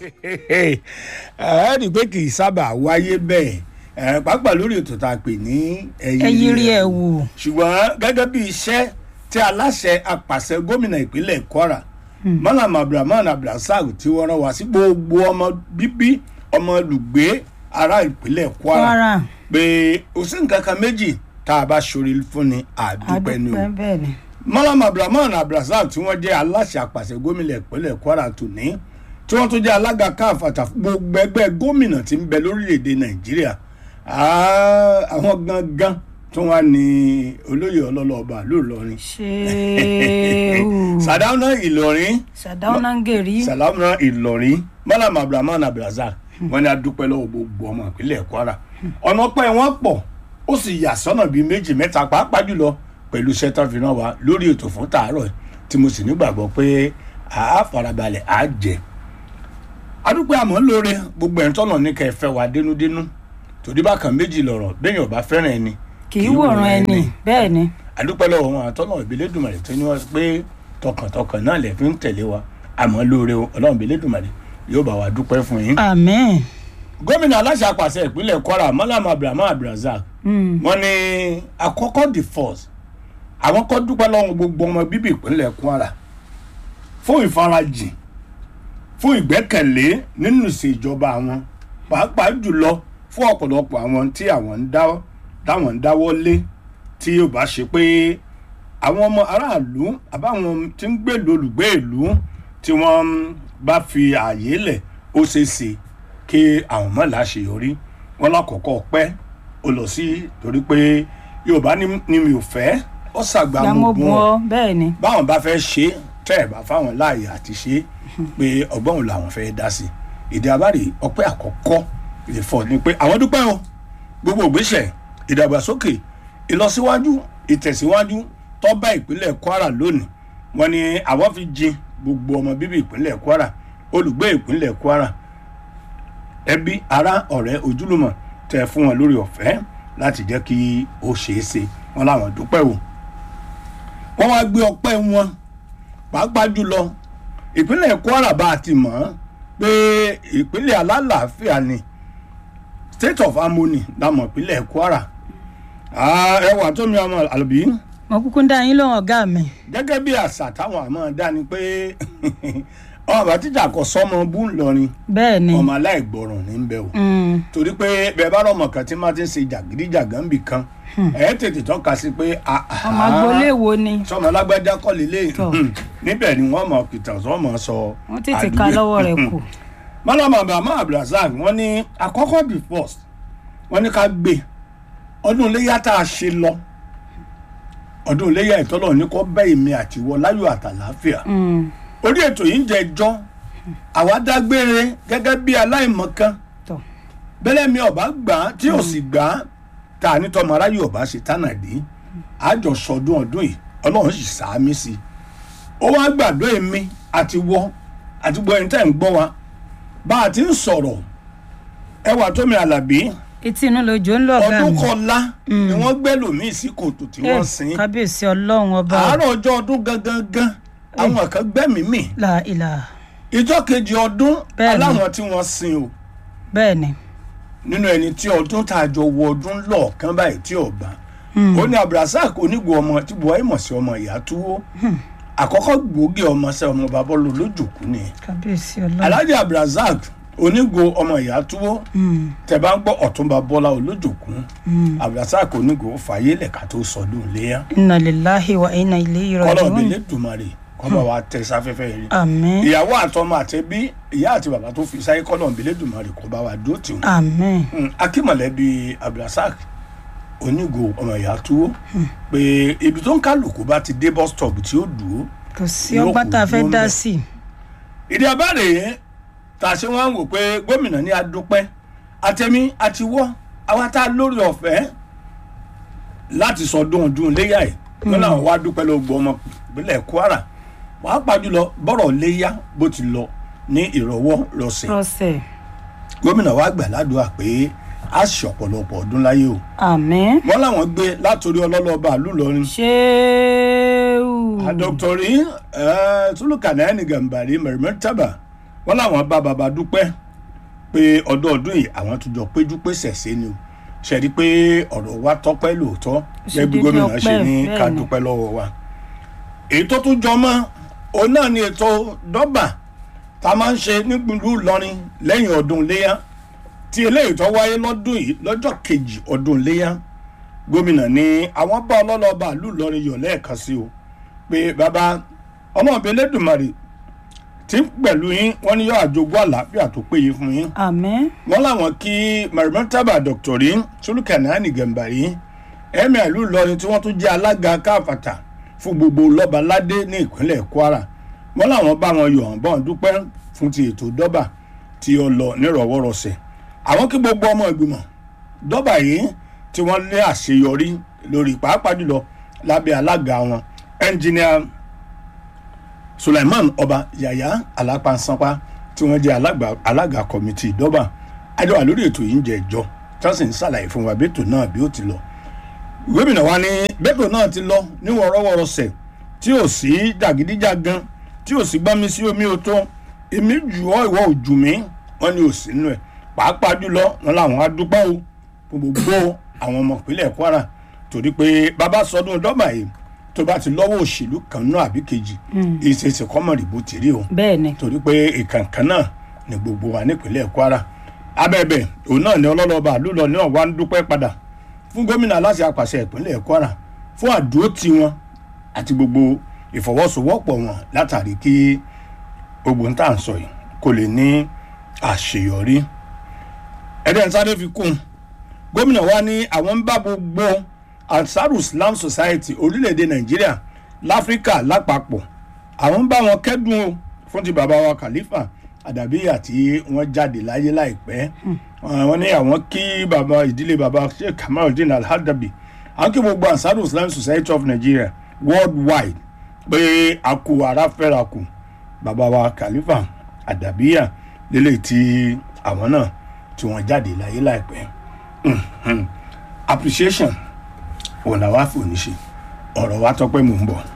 ẹ rí i pé kì í sábà wáyé bẹ́ẹ̀ ẹ pàápàá lórí ètò tá a pè ní ẹyí rí ẹ wò. ṣùgbọ́n gẹ́gẹ́ bí iṣẹ́ tí aláṣẹ apàṣẹ gómìnà ìpínlẹ̀ kwara malam abdulrahman abdulrasaq tí wọ́n rán wá sí gbogbo ọmọ bíbí ọmọ olùgbé ará ìpínlẹ̀ kwara kwara pé kò sí nǹkan kan méjì tá a bá ṣorí fún ni àdúpẹ́ ni o adúpẹ́ bẹ́ẹ̀ ni. malam abdulrahman abdulrasaq tí wọ́n jẹ́ aláṣẹ apàṣẹ gómìnà ìpínlẹ̀ kwara tòní tí wọ́n tún jẹ́ alága káfàtà fún gbogbo ẹgbẹ́ gómìnà tí ń bẹ lórílẹ̀‐èdè nàìjíríà Ah, àwọn gangan tí wọ́n á ní olóyè ọlọ́lọ́ọ̀bà lóòlọ́rin ṣéwù sàdáúná ìlọrin sàdáúná ń gèrí sàlámùná ìlọrin malam abdulrahman abdulrasaq wọ́n ní adúpẹ́ lọ́wọ́ gbogbo ọmọ ìpínlẹ̀ kwara ọ̀nà pẹ́ wọ́n pọ̀ ó sì yà sọ́nà bíi méjì mẹ́ta pàápàá jùlọ pẹ̀lú iṣẹ́ tó fi ràn wá lórí ètò fún tàárọ̀ yìí, tí mo sì nígbàgbọ́ pé àá farabalẹ̀ àá jẹ adúpẹ́ àmọ́ lóore gbogbo ẹ̀ ń tọ́nà ní kẹ́ ẹ fẹ́ wa dénúdénú torí bákan méjì lọ̀rọ̀ béèyàn bá fẹ́ràn ẹni kì í wòran ẹni bẹ́ẹ̀ ni adúpẹ́ lọ́wọ́ wọn àtọ́nà ìbílẹ̀dùmarè tó ní wọ́n pé tọkàntọkàn náà lè fi ń tẹ̀lé wa àmọ́ lóore o ọlọ́run ìbílẹ̀dùmarè yóò bá wa dúpẹ́ fún yín. àmín gómìnà aláṣẹ àpàṣẹ ìpínlẹ̀ kwara malam abdulrahman abdulrasaq Mm. wọ́n ní àkọ́kọ́ the first àwọn kọ́ dúpẹ́ lọ́wọ́ gbogbo ọmọ bíbí ìpínlẹ̀ kwara fún ìfarajìn fún ìgbẹ́kẹ̀lé nínú ìṣèjọba àwọn pàápàá jùlọ fún ọ̀pọ̀lọpọ̀ àwọn tí àwọn ń dáwọ́ táwọn ń dáwọ́ lé tí yóò bá ṣe pé àwọn ọmọ aráàlú àbáwọn tí ń gbèlú olùgbé ìlú tí wọ́n bá fi ààyè lẹ̀ ó ṣeé ṣe kí àwọn mọ̀ láṣeyọrí wọn lákọ̀ọ́kọ́ pẹ́ ó lọ sí torí pé yorùbá ní ní mi ò fẹ́ ó ṣàgbà mo gbàmó bùn bu ọ́ ọ bẹ́ẹ̀ ni báwọn bá fẹ́ ṣe é tẹ́ ẹ̀ bá fáwọn láàyè àti ṣe é pé ọgbọ́n òun làwọn fẹ́ dá sí ìdí abáre ọpẹ́ àkọ́kọ́ ìfọ̀ ni pé àwọn dúpẹ́ o gbogbo ògbésẹ̀ ìdàgbàsókè ìlọsíwájú ìtẹ̀síwájú tó bá ìpínlẹ̀ kwara lónìí wọn ni àwọn fi jin gbogbo ọmọ bíbí ìpínlẹ̀ kwara olùgbé ìpínlẹ̀ kwara ẹbí ará ọ̀rẹ́ ojúlùmọ̀ tẹ fún wọn lórí ọ̀fẹ́ láti jẹ́ kí ó ṣeé ṣe wọn láwọn dúpẹ́ o wọ́n wá gbé ọpẹ́ wọn pàápàá jùlọ ìpínlẹ̀ kwara bá a ti mọ̀ ọ́n pé ìpínlẹ̀ alálàáfíà ni state of harmony lámọ̀ ìpínlẹ̀ kwara Ah, ẹwà tó mi ọmọ àlùbí mo kúkú ń dá yín lóhùn ọ̀gá mi gẹ́gẹ́ bí àṣà táwọn àmọ́ dá ni pé ọmọ bàtíjà kò sọmọ bú ńlọrin bẹ́ẹ̀ ni ọmọ aláìgbọràn ní bẹ o Mm. torí pé bẹẹ bá rọmọ kan tí máa ti ń ṣe jàgídíjàgán bì kan ẹ tètè tọ́ka sí pé àhá, ọmọ agboolé wo ni sọmọ alágbájá kọ́ lélẹ̀ Tọ́. níbẹ̀ ni wọ́n mọ̀ pìtàn sọ mọ̀ sọ. wọ́n tètè ka lọ́wọ́ rẹ̀ kù mọ́lámà bàmá abdulrasaq wọ́n ní àkọ́kọ́ the first wọ́n ní ká gbé ọdún iléyà tá a ṣe lọ ọdún iléyà ìtọ́lọ̀ ní kó bẹ́ èmi àtiwọ́ láyọ̀ àtàláfíà Mm. orí ètò yìí ń jẹ ẹjọ́ àwa dágbére gẹ́gẹ́ bí aláìmọ̀kan tọ́ bẹ́lẹ̀ mi ọba gbà á tí ò sì gbà á tá a ní tọmọ aráyé ọba ṣe tánàdé àjọsọdún ọdún yìí ọlọ́run sì sàámí sí i ó wá gbàdúrà èmi àti wọ àti gbọ́ ẹni tẹ́ ń gbọ́ wa bá a ti ń sọ̀rọ̀ ẹwà tómi àlàbí etí inú lójó ń lọ ọ̀gá ọdún mi kọlá ni wọ́n gbẹ́ lòmíì sí kòtò tí wọ́n Eh, sin kábíyèsí ọlọ́run ọba àárọ̀ ọjọ́ ọdún gangan gan àwọn kan gbẹ́mìí mì la ìlà ìjọ kejì ọdún Bẹ́ẹ̀ni. aláwọn tí wọ́n sin o bẹ́ẹ̀ ni nínú ẹni tí ọdún tá a jọ wọ ọdún lọ́ọ̀kan báyìí tí ò bá ó ní abdulrasaq onígbò ọmọ tí buhari mọ̀ sí ọmọ ìyá túwó àkọ́kọ́ gbòógì ọmọ sẹ́ ọmọ babọ́lù lójúkú ni kábíyèsí ọlọ́run alhaji abdulrasaq onígbò ọmọ ìyá túwó Mm. tẹ bá ń gbọ́ ọ̀túnba bọ́lá olójúkú abdulrasaq onígbò fàyè lẹ̀ka tó sọdún léyà inna lillahi wa inna ilayhi kọ́lọ̀ raji'un délé dùmarè kọ́mọ wa tẹ sáfẹ́fẹ́ rí àmín ìyàwó àtọmọ àtẹbí ìyá àti bàbá tó fi sáyé kọ́lọ̀ délé dùmarè kó bá wa dúró tì wọ́n àmín Mm, akínmọ̀lẹ́bí abdulrasaq onígo ọmọ ìyá túwó pé ibi tó ń kálukú bá ti dé bus stop tí ó dúró kò sí Yóò ọgbà kù tá a fẹ́ dúró dá ńbẹ̀. sí ìdí abáre yẹn tá a ṣe wọn wò pé gómìnà ní adúpẹ́ àtẹ̀mí àtiwọ́ àwa tá a lórí ọ̀fẹ́ láti sọdún ọdún léyà ẹ̀ wọn náà wá dúpẹ́ ló gbọ́ ọmọ ìpínlẹ̀ kwara wàá pàjùlọ bọ́rọ̀ léyà bó ti lọ ní ìrọ̀wọ́ rọsẹ̀ rọ̀ṣẹ̀ gómìnà wa gbà ládùúgbà pé a ṣe ọ̀pọ̀lọpọ̀ ọdún láyé o àmín wọn làwọn gbé látòrí ọlọ́lọ́ba àlùlọrin ṣéwù àdọ́kítọ̀rì tulukanani gambari mẹ̀rẹ̀mẹ́tàbà wọ́n láwọn bá baba dúpẹ́ pé ọdọọdún yìí àwọn tó jọ péjú pésẹ̀ sí ni o ṣe rí i pé ọ̀rọ̀ wa tọ́pẹ́ lóòótọ́ gẹ́gẹ́ bí dédé gómìnà ṣe ọpẹ́, ní ká bẹ́ẹ̀ ni. dúpẹ́ lọ́wọ́ wa èyí tó tún jọ mọ́ òun náà ni ètò dọ́bà tá a máa ń ṣe nípìnlú Ìlọrin lẹ́yìn ọdún iléyà tí eléyìí tó wáyé lọ́dún yìí lọ́jọ́ kejì ọdún iléyà gómìnà ní àwọn bá ọlọ́lọ́ba ìlú Ìlọrin yọ̀ lẹ́ẹ̀kan sí o pé bàbá ọmọ ọbẹ̀ Elédùmarè tí pẹ̀lú yín wọ́n ní yọ àjogún àlàáfíà tó péye fún yín àmín wọ́n láwọn kí marimotaba dr sulukanani gambari ẹ̀mí ìlú Ìlọrin tí wọ́n tún jẹ́ alága káfàtà fún gbogbo lọ́baládé ní ìpínlẹ̀ Kwara wọ́n láwọn bá wọn yọ̀ bọ́n dúpẹ́ fún ti ètò dọ́bà tí ó lọ nírọ̀wọ́rọ̀sẹ̀ àwọn kí gbogbo ọmọ ìgbìmọ̀ dọ́bà yìí tí wọ́n lé àṣeyọrí lórí pàápàá jùlọ lábẹ́ alága wọn ẹnjìníà Suleiman Ọba Yàyà Alápánsápá tí wọ́n jẹ́ alága- alága kọ́mítì ìdọ́bà àjọ wà lórí ètò yìí ń jẹ ìjọ tí wọ́n sì ń ṣàlàyé fún wa bẹ́tò náà bí ó ti lọ. gómìnà wa ní bẹ́tò náà ti lọ ní wọ́rọ́wọ́rọ́sẹ̀ tí ò sí jàgídíjàgan tí ò sí gbámi sí omi ò tó èmi jù ọ́ ìwọ ò jù mí wọ́n ní ò sí nínú ẹ̀ pàápàá jùlọ wọn làwọn á dúpẹ́ o fún gbogbo àwọn ọmọ ìpínlẹ̀ Kwara torí pé bàbá sọdún dọ́bà yìí tó bá ti lọ́wọ́ òṣèlú kan náà àbí kejì ìṣèṣe kọ́mọ̀rì bó ti rí o bẹ́ẹ̀ ni torí pé ìkànkàn náà ni gbogbo wa nípínlẹ̀ Kwara abẹ́bẹ̀ òun náà ni ọlọ́lọ́ba àlùlọ náà wá ń dúpẹ́ padà fún gómìnà aláṣẹ àpàṣẹ ìpínlẹ̀ Kwara fún àdúrótì wọn àti gbogbo ìfọwọ́sowọ́pọ̀ wọn látàrí kí gbogbo ń tà ń sọ yìí kó lè ní àṣeyọrí ẹ̀dẹ̀ ń sáré fi kún un gómìnà wa ní àwọn ń bá gbogbo ansaru islam society orílẹ̀-èdè nàìjíríà láfíríkà lápapọ̀ àwọn ń bá wọn kẹ́dùn o fún ti bàbá wa khalifa àdàbíyà tí wọ́n jáde láyé láìpẹ́ wọ́n ní àwọn kí bàbá ìdílé bàbá sheikh kamaluddin alhadabi àwọn kí gbogbo ansaru islam society of nigeria worldwide pé a kú ara fẹ́ra kù bàbá wa khalifa àdàbíyà lélẹ̀ tí àwọn náà tí wọ́n jáde láyé láìpẹ́ appreciation òun làwa fò ní ṣe ọ̀rọ̀ wa tọ́pẹ́ mò ń bọ̀.